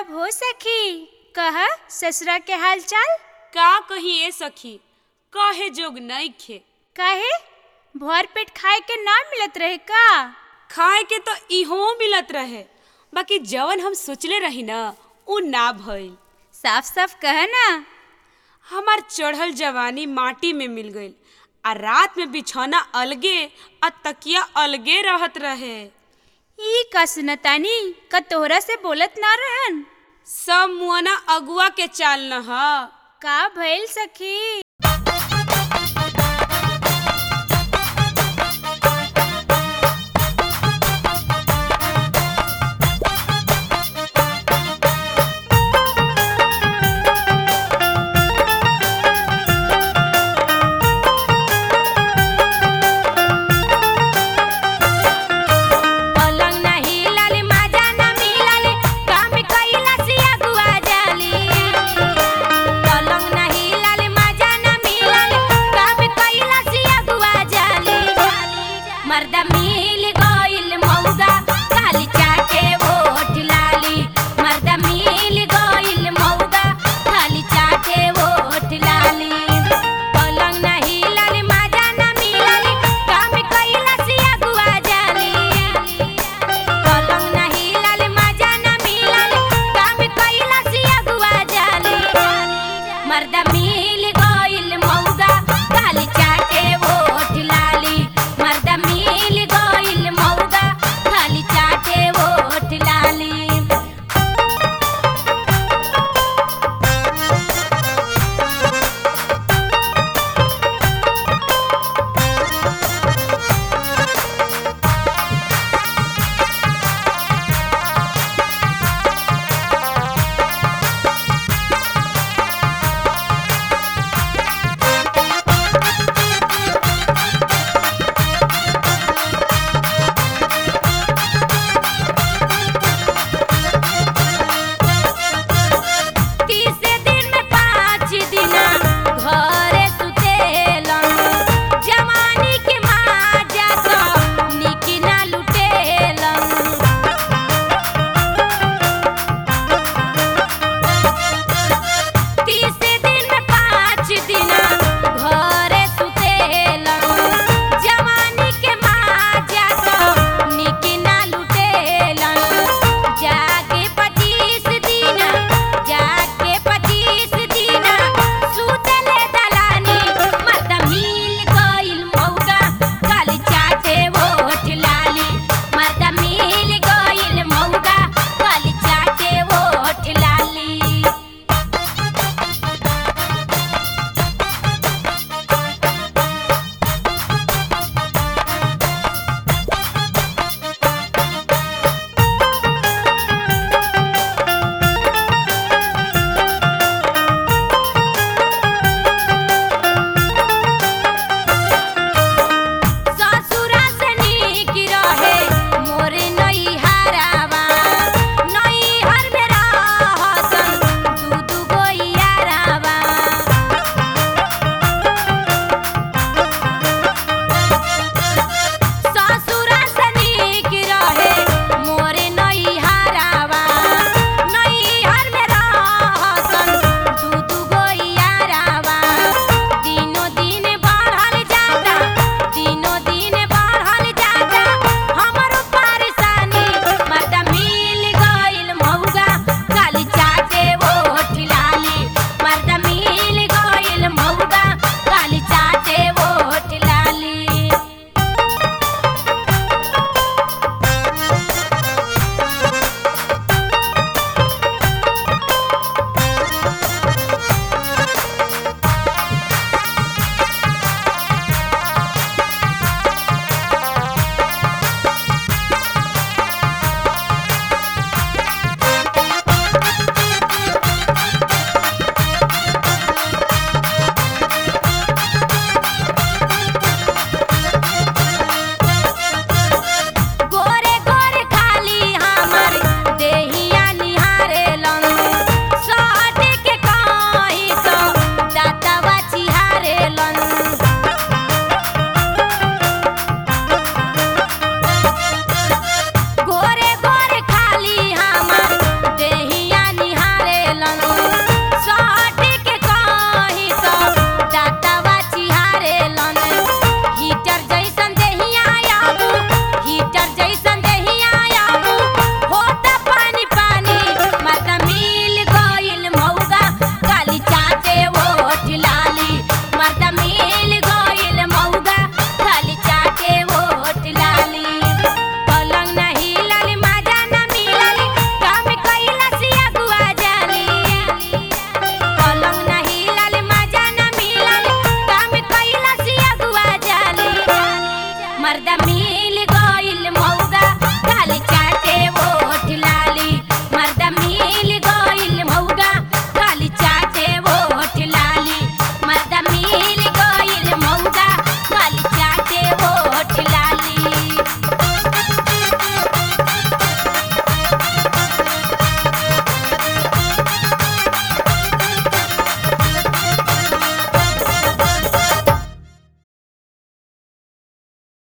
तब हो सखी कह ससुरा के हाल चाल का कही ए सखी कहे जोग नइखे काहे भर पेट खाए के ना मिलत रहे का खाए के तो इहो मिलत रहे बाकी जवन हम सोचले रही ना उ ना भइल साफ साफ कह ना हमार चढ़ल जवानी माटी में मिल गईल आ रात में बिछौना अलगे आ तकिया अलगे रहत रहे ई का सुनतानी का तोहरा से बोलत ना रहन सब मुआना अगुआ के चाल न ह का भइल सखी